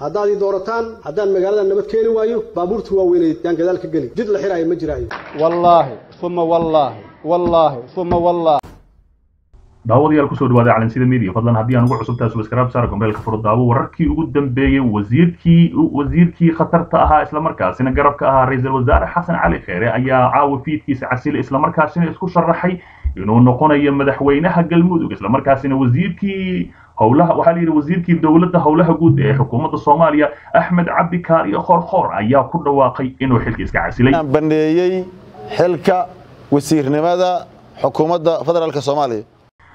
haddaad ii doorataan haddaan magaalada nabad keeni waayo baabuurta waaweyneed yaan gadaal ka geli jid la xiraayo ma jiraayo wallaahi uma wallaahi wallaahi uma wallaahi daawadayaal kusoo dhawaada calansida media fadlan haddii aan ugu cusubtahay subscribe saara gombeelka furo daawo wararkii ugu dambeeyey wasiirkii wasiirkii khatarta ahaa islamarkaasina garabka ahaa ra-iisul wasaare xasan cali kheere ayaa caawa fiidkiisa casile islamarkaasina isku sharaxay inuu noqonayo madaxweynaha galmudug islamarkaasina wasiirkii howlaha waxaa la yidhi wasiirkii dowladda howlaha guud ee xukuumadda soomaaliya axmed cabdi kaariyo khoorkhoor ayaa ku dhawaaqay inuu xilka iska casilay baneeyey xilka wasiirnimada xukuumadda federaalk soomaaliya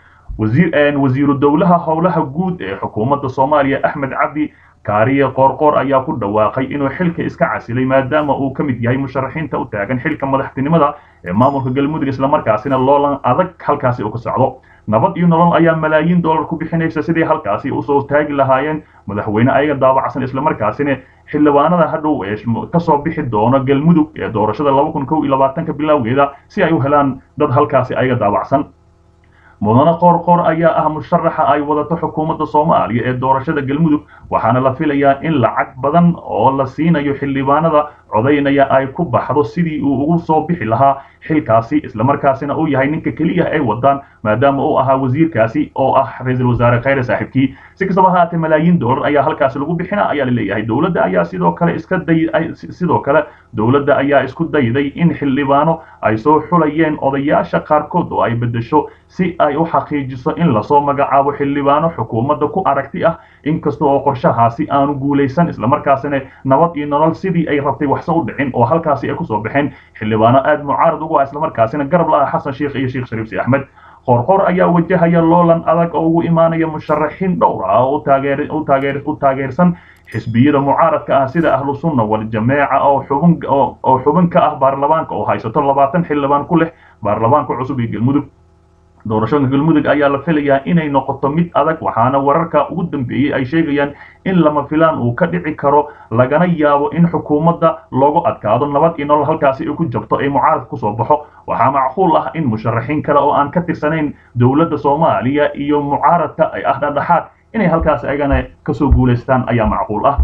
wasiiru dowlaha howlaha guud ee xukuumadda soomaaliya axmed cabdi kaariye qoorqoor ayaa ku dhawaaqay inuu xilka iska casilay maadaama uu ka mid yahay musharaxiinta u taagan xilka madaxtinimada ee maamulka galmudug islamarkaasina loolan adag halkaasi uu ka socdo nabad iyo nolol ayaa malaayiin dollar ku bixinaysa sidii halkaasi usoo taagi lahaayeen madaxweyne ayaga daabacsan islamarkaasina xildhibaanada hadhow ee kasoo bixi doono galmudug ee doorashada laba kun kow iyo labaatanka bilowgeeda si ay u helaan dad halkaasi ayaga daabacsan mudane qoorqoor ayaa ah musharaxa ay wadato xukuumadda soomaaliya ee doorashada galmudug waxaana la filayaa in lacag badan oo la siinayo xildhibaanada codaynaya ay ku baxdo sidii uu ugu soo bixi lahaa xilkaasi islamarkaasina uu yahay ninka keliya ay wadaan maadaama uu ahaa wasiirkaasi oo ah ra-iisul wasaare khayre saaxiibkii si kastaba haatee malaayiin dollar ayaa halkaasi lagu bixina ayaa la leeyahay dowladda ayaa sidoo kale iska day sidoo kale dowladda ayaa isku dayday in xildhibaano ay soo xulayeen odayaasha qaarkood oo ay beddesho si ay u xaqiijiso in lasoo magacaabo xildhibaano xukuumadda ku aragti ah inkasta oo qorshahaasi aanu guulaysan islamarkaasina nabad iyo nolol sidii ay rabtay waxse u dhicin oo halkaasi ay kusoo baxeen xildhibaano aad mucaarad ugu ah islamarkaasina garab la ah xasan sheikh iyo sheekh shariif si axmed qoorqoor ayaa wajahaya loolan adag oo ugu imaanaya musharaxiin dhowr ah oo u taageersan xisbiyada mucaaradka ah sida ahlu sunna waljameeca oo xubin oo xubin ka ah baarlamaanka oo haysato labaatan xildhibaan ku leh baarlamaanka cusub ee galmudug doorashada galmudug ayaa la filayaa inay noqoto mid adag waxaana wararka ugu dambeeyey ay sheegayaan in lama filaan uu ka dhici karo lagana yaabo in xukuumadda loogu adkaado nabad iyo nolol halkaasi ay ku jabto ee mucaaradka kusoo baxo waxaa macquul ah in musharaxiin kale oo aan ka tirsanayn dowladda soomaaliya iyo mucaaradka ay ah dhadhaxaad inay halkaasi ayagana kasoo guulaystaan ayaa macquul ah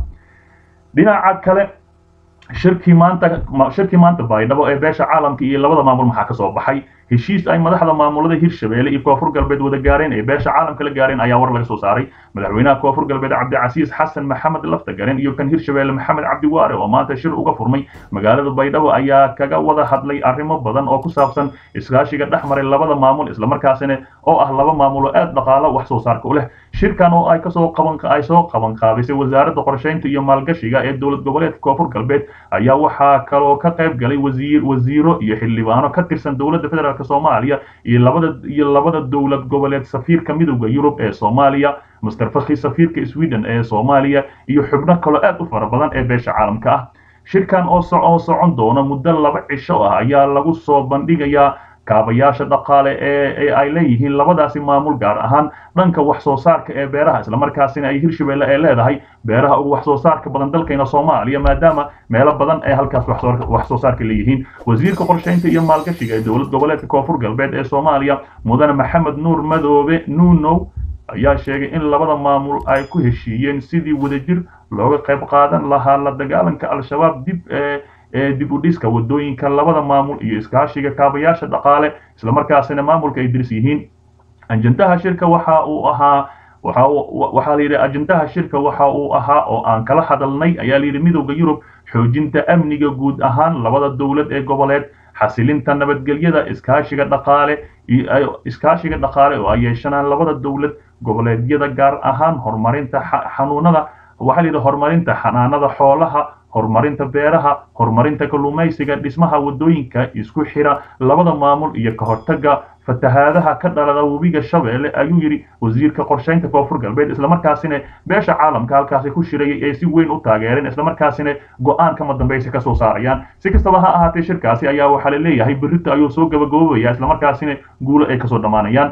dhinaca kale shirkii maanta shirkii maanta baydhabo ee beesha caalamka iyo labada maamul maxaa ka soo baxay heshiis ay madaxda maamulada hirshabeelle iyo koonfur galbeed wada gaareen ee beesha caalamka la gaareen ayaa war laga soo saaray madaxweynaha koonfur galbeed cabdicasiis xasan maxamed laftagaren iyo kan hirshabeelle maxamed cabdiwaare oo maanta shir uga furmay magaalada baydhabo ayaa kaga wada hadlay arrimo badan oo ku saabsan iskaashiga dhex maray labada maamul islamarkaasina oo ah laba maamulo aad dhaqaalo wax soo saarka u leh shirkan oo ay kasoo qaban ay soo qaban qaabisay wasaaradda qorsheynta iyo maalgashiga ee dowlad goboleedka koonfur galbeed ayaa waxaa kaloo ka qayb galay wasiir wasiiro iyo xildhibaano ka tirsan dowladda federaalk soomaaliya iyo labada iyo labada dowlad goboleed safiirka midowda yurub ee soomaaliya master fakhi safiirka sweden ee soomaaliya iyo xubno kaloo aad u fara badan ee beesha caalamka ah shirkan oo oo socon doona muddo laba cisho ah ayaa lagu soo bandhigayaa kaabayaasha dhaqaale ee ay leeyihiin labadaasi maamul gaar ahaan dhanka wax soo saarka ee beeraha islamarkaasina ay hirshabeelle ee leedahay beeraha ugu wax soo saarka badan dalkayna soomaaliya maadaama meelo badan ay halkaas wax soo saarka leeyihiin wasiirka qorsheynta iyo maalgashiga ee dowlad goboleedka koonfur galbeed ee soomaaliya mudane maxamed nuur madoobe nuunow ayaa sheegay in labada maamul ay ku heshiiyeen sidii wadajir looga qayb qaadan lahaa la dagaalanka al-shabaab dib ee ee dib u dhiska wadooyinka labada maamul iyo iskaashiga kaabayaasha dhaqaale islamarkaasina maamulka ay diris yihiin ajendaha shirka waxa uu ahaa waxa waxaa la yidhi ajendaha shirka waxa uu ahaa oo aan kala hadalnay ayaa la yidhi midowda yurub xoojinta amniga guud ahaan labada dowlad ee goboleed xasilinta nabadgelyada iskaashiga dhaqaale iskaashiga dhaqaale oo ay yeeshanaan labada dowlad goboleedyada gaar ahaan horumarinta xanuunada waxaa la yidhi horumarinta xanaanada xoolaha horumarinta beeraha horumarinta kalluumaysiga dhismaha wadooyinka isku xira labada maamul iyo ka hortaga fatahaadaha ka dhalada webiga shabeelle ayuu yidhi wasiirka qorsheynta koonfur galbeed islamarkaasina beesha caalamka halkaasi ku shirayay ay si weyn u taageereen islamarkaasina go-aan kama dambaysa ka soo saarayaan si kastaba ha ahaatee shirkaasi ayaa waxaa la leeyahay berrito ayuu soo gabagaboobaya islamarkaasina guulo ay kasoo dhammaanayaan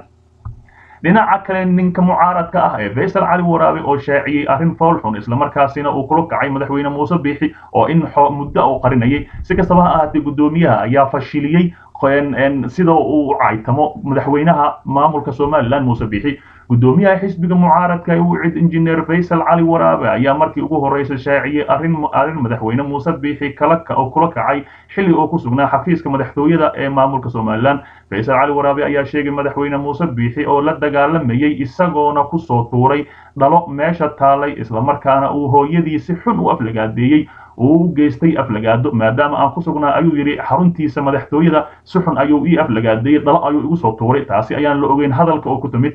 dhinaca kale ninka mucaaradka ah ee faysal cali waraabe oo shaaciyey arrin foolxun islamarkaasina uu kula kacay madaxweyne muuse biixi oo in muddo uu qarinayay si kastaba ha ahaatee guddoomiyaha ayaa fashiliyey sida uu caytamo madaxweynaha maamulka somalilan muuse bixi gudoomiyaha xisbiga mucaaradka ee u cid injineer faysal cali waraabe ayaa markii ugu horreysay shaaciyey arrin arrin madaxweyne muuse biixi kala oo kula kacay xilli oo ku sugnaa xafiiska madaxtooyada ee maamulka somalilan faysal cali waraabe ayaa sheegay madaxweyne muuse biixi oo la dagaalamayey isagoona kusoo tuuray dhalo meesha taalay islamarkaana uu hooyadii si xun u aflagaadeeyey uu u geystay aflagaado maadaama aan ku sugnaa ayuu yidhi xaruntiisa madaxtooyada si xun ayuu ii aflagaadeeyey dhalo ayuu igu soo tuuray taasi ayaan la ogeyn hadalka oo ku timid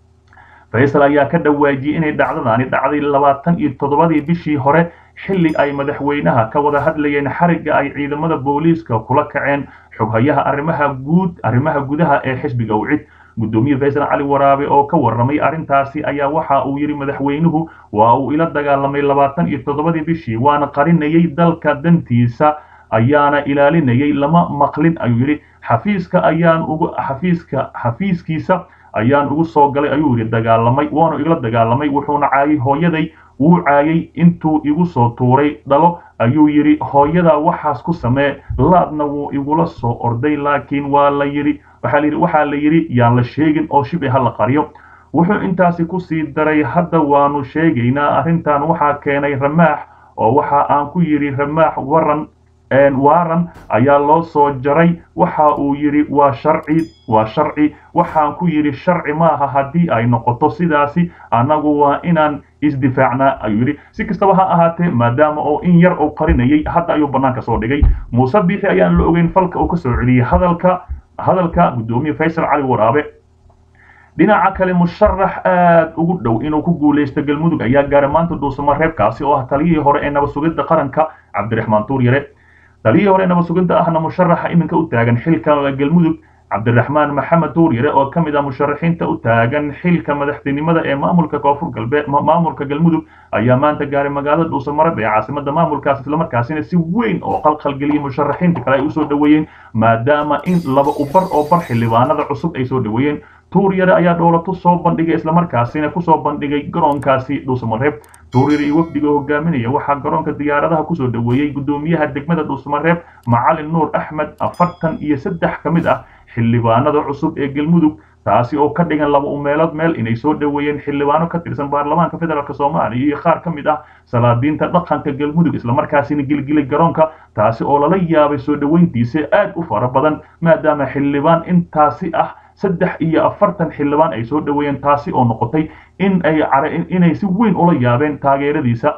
faysal ayaa ka dhawaajiyey inay dhacdadaani dhacday labaatan iyo toddobadii bishii hore xilli ay madaxweynaha ka wada hadlayeen xarigga ay ciidamada booliiska kula kaceen xoghayaha arrimaha guud arrimaha gudaha ee xisbiga ucid gudoomiye faysal cali waraabe oo ka warramay arrintaasi ayaa waxa uu yidhi madaxweynuhu waa uu ila dagaalamay labaatan iyo toddobadii bishii waana qarinayay dalka dantiisa ayaana ilaalinayay lama maqlin ayuu yidhi xafiiska ayaan ugu xafiiska xafiiskiisa ayaan ugu soo galay ayuu yidhi dagaalamay waanu igla dagaalamay wuxuuna caayay hooyaday wuu caayay intuu igu soo tuuray dhalo ayuu yidhi hooyadaa waxaas ku samee laadna wuu igula soo orday laakiin waa la yidhi waxaa la yidhi waxaa la yidhi yaan la sheegin oo shibci ha la qariyo wuxuu intaasi ku sii daray hadda waanu sheegaynaa arrintan waxaa keenay ramaax oo waxa aan ku yidhi ramaax waran waaran ayaa loo soo jaray waxa uu yidhi waa sharci waa sharci waxaan ku yidhi sharci maaha haddii ay noqoto sidaasi annagu waa inaan isdifaacnaa ayuu yidhi si kastaba ha ahaatee maadaama oo in yar uu qarinayay hadda ayuu bannaanka soo dhigay muuse biixi ayaan la ogeyn falka uu ka soo celiyey hadalka hadalka gudoomiye faysal cali waraabe dhinaca kale musharax aad ugu dhow inuu ku guulaysto galmudug ayaa gaaray maanta dhuusamo reebkaasi oo ah taliyihii hore ee nabad sugidda qaranka cabdiraxmaan tuuryare taliyihii hore nabad sugidda ahna musharaxa iminka u taagan xilka galmudug cabdiraxmaan maxamed tuuryare oo ka mid ah musharaxiinta u taagan xilka madaxtinimada ee maamulka koonfur galbeed maamulka galmudug ayaa maanta gaaray magaalada dhuusamareb ee caasimada maamulkaas islamarkaasina si weyn oo qalqalgeliyay musharaxiinta kale ay usoo dhoweeyeen maadaama in laba ubar oo bar xildhibaanada cusub ay soo dhoweeyeen tuuryare ayaa dhoolatu soo bandhigay islamarkaasina kusoo bandhigay garoonkaasi dhuusamareeb tuuryare iyo wafdiga hogaaminaya waxaa garoonka diyaaradaha kusoo dhoweeyey gudoomiyaha degmada dhuusamareeb macalin nuur axmed afartan iyo saddex ka mid ah xildhibaanada cusub ee galmudug taasi oo ka dhigan laba umeelood meel inay soo dhoweeyeen xildhibaano ka tirsan baarlamaanka federaalk soomaaliya iyo qaar ka mid ah salaadiinta dhaqanka galmudug islamarkaasina gilgilay garoonka taasi oo lala yaabay soo dhoweyntiisa aad u fara badan maadaama xildhibaan intaasi ah saddex iyo afartan xildhibaan ay soo dhoweeyeen taasi oo noqotay in ay inay si weyn ula yaabeen taageeradiisa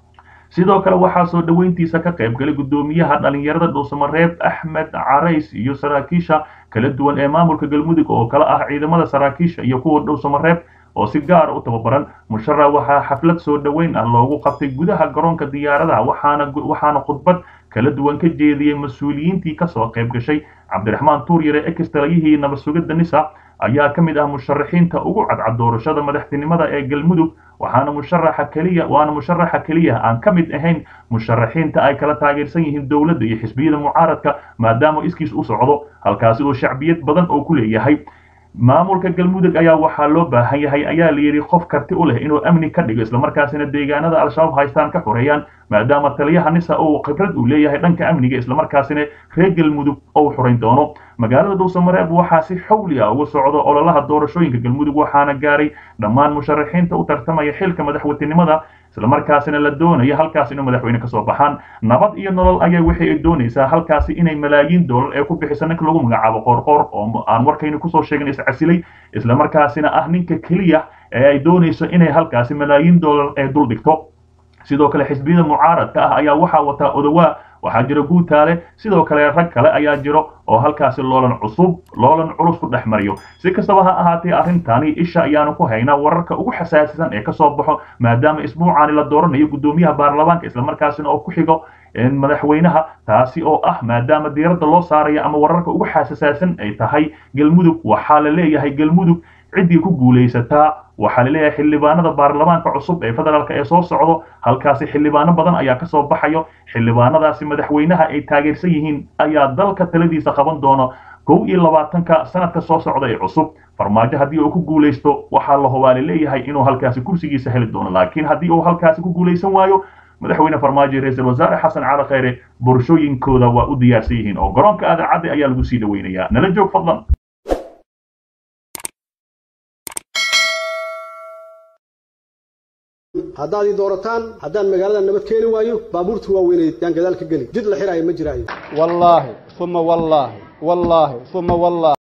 sidoo kale waxaa soo dhoweyntiisa ka qayb galay gudoomiyaha dhalinyarada dhuusamareeb axmed carays iyo saraakiisha kala duwan ee maamulka galmudug oo kale ah ciidamada saraakiisha iyo kuwa dhuusamareeb oo si gaara u tababaran musharax waxaa xaflad soo dhoweyn ah loogu qabtay gudaha garoonka diyaaradaha waxaana waxaana khudbad kala duwan ka jeediyey mas-uuliyiintii kasoo qayb gashay cabdiraxmaan tuuryare ex taliyihii nabad sugidda nisa ayaa ka mid ah musharaxiinta ugu cadcad doorashada madaxtinimada ee galmudug waxaana musharaxa keliya waana musharaxa keliya aan ka mid ahayn musharaxiinta ay kala taageersan yihiin dowladda iyo xisbiyada mucaaradka maadaama iskiis u socdo halkaasi oo shacbiyad badan oo ku leeyahay maamulka galmudug ayaa waxaa loo baahan yahay ayaa la yidhi qof karti u leh inuu amni ka dhigo islamarkaasina deegaanada al-shabaab haystaan ka xoreeyaan maadaama taliyaha nisa uu khibrad uu leeyahay dhanka amniga islamarkaasina reer galmudug ou xorayn doono magaalada dhuusamareeb waxaa si xawli ah uga socdo ololaha doorashooyinka galmudug waxaana gaaray dhammaan musharaxiinta u tartamaya xilka madaxweynenimada islamarkaasina la doonaya halkaas inuu madaxweyne kasoo baxaan nabad iyo nolol ayaa waxay ay doonaysaa halkaasi inay malaayiin doolar ee ku bixisa ninka lagu magacaabo qoorqoor oo aan warkayna kusoo sheegin iscasilay islamarkaasina ah ninka keliya ee ay doonayso inay halkaasi malaayiin doolar ee dul dhigto sidoo kale xisbiyada mucaaradka ah ayaa waxaa wataa odowaa waxaa jira guutaale sidoo kale rag kale ayaa jiro oo halkaasi loolan cusub loolan culus ku dhex mariyo si kastaba ha ahaatee arrintani isha ayaanu ku haynaa wararka ugu xasaasisan ee kasoo baxo maadaama isbuucaani la dooranayo gudoomiyaha baarlamaanka islamarkaasina oo ku xigo madaxweynaha taasi oo ah maadaama diiradda loo saarayo ama wararka ugu xasaasaasan ay tahay galmudug waxaa la leeyahay galmudug ciddii ku guulaysataa waxaa la leeyahay xildhibaanada baarlamaanka cusub ee federaalk ee soo socdo halkaasi xildhibaano badan ayaa kasoo baxayo xildhibaanadaasi madaxweynaha ay taageersan yihiin ayaa dalka taladiisa qaban doono kow iyo labaatanka sanadka soo socda ee cusub farmaajo haddii uu ku guulaysto waxaa la hubaali leeyahay inuu halkaasi kursigiisa heli doono laakiin haddii uu halkaasi ku guulaysan waayo madaxweyne farmaajo iyo ra-iisul wasaare xasan cali kheyre borshooyinkooda waa u diyaarsan yihiin oo garoonka aadaacadda ayaa lagu sii dhaweynayaa nala joog fadlan haddaad ii doorataan haddaan magaalada nabad keeni waayo baabuurta waaweynay yaan gadaal ka geli jid la xiraayo ma jiraayo wallaahi uma wallaahi wallaahi uma wallaahi